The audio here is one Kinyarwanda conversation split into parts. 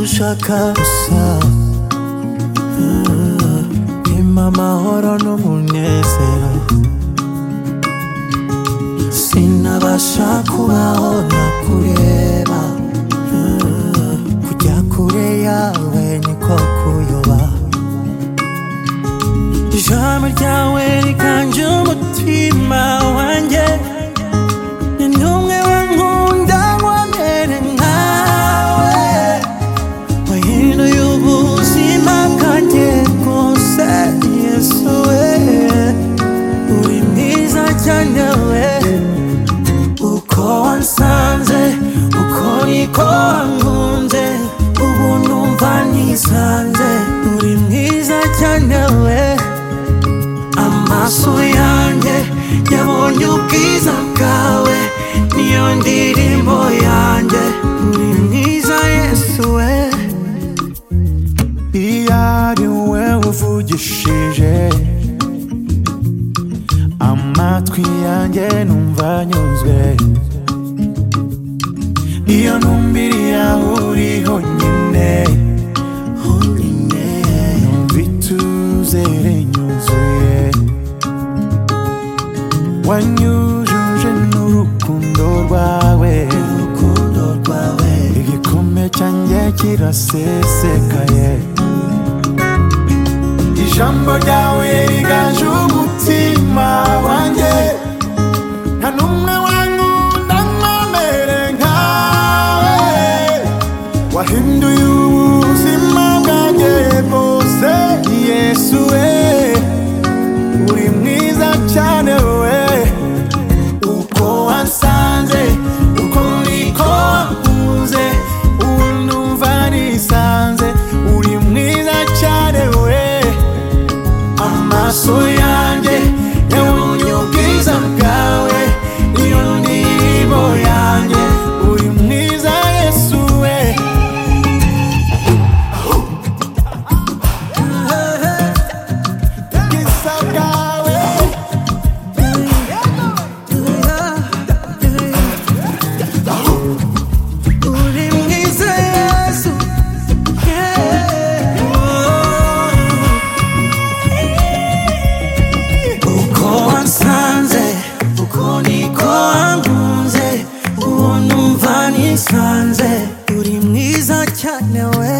kabusa Impa amahoro n'umunezero Sinabasha kubaho ntakureba Kujya kure yawe niko kuyoba Ijambo ryawe riganje umutima wanjye Ni n'umwe wankunda wamere nkawe wahinduye ubuzima bwanjye bwose yesu we uri mwiza cyane we uko wansanze uko niko wankunze ubu numva nisanze uri mwiza cyane we amaso yanjye yabonye ubwiza bwawe niyo ndirimbo yanjye uri mwiza yesu we iyo ari wowe uvugishije amatwi yanjye numva anyuzwe iyo numbiriya uri honyine honyine numva ituzere nyuzuye wanyujuje n'urukundo rwawe urukundo rwawe igikombe cyanjye kirasesekaye ijambo ryawe riganje umutima wanjye nta n'umwe wankunda nkomere nkawe wahinduye ubuzima bwanjye bwose yesu we uri mwiza cyane we uko wansanze uko niko wankunze ubu numva nisanze uri mwiza cyane we amaso yanjye yabonye ubwiza bwawe iyo ndirimbo yanjye uri mwiza yesu we ubwiza bwawe uri mwiza yesu yeah. oh. uko wansanze uko niko wankunze uwo numva nisanze uri mwiza cyane we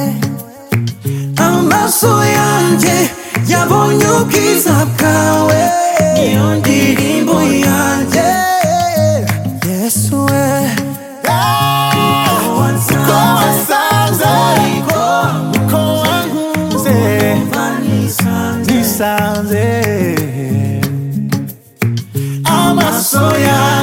amaso yanjye yabonye ubwiza bwawe niyo ndirimbo yanjye yesu we uko wansanze uko wankunze nisanze amaso yanjye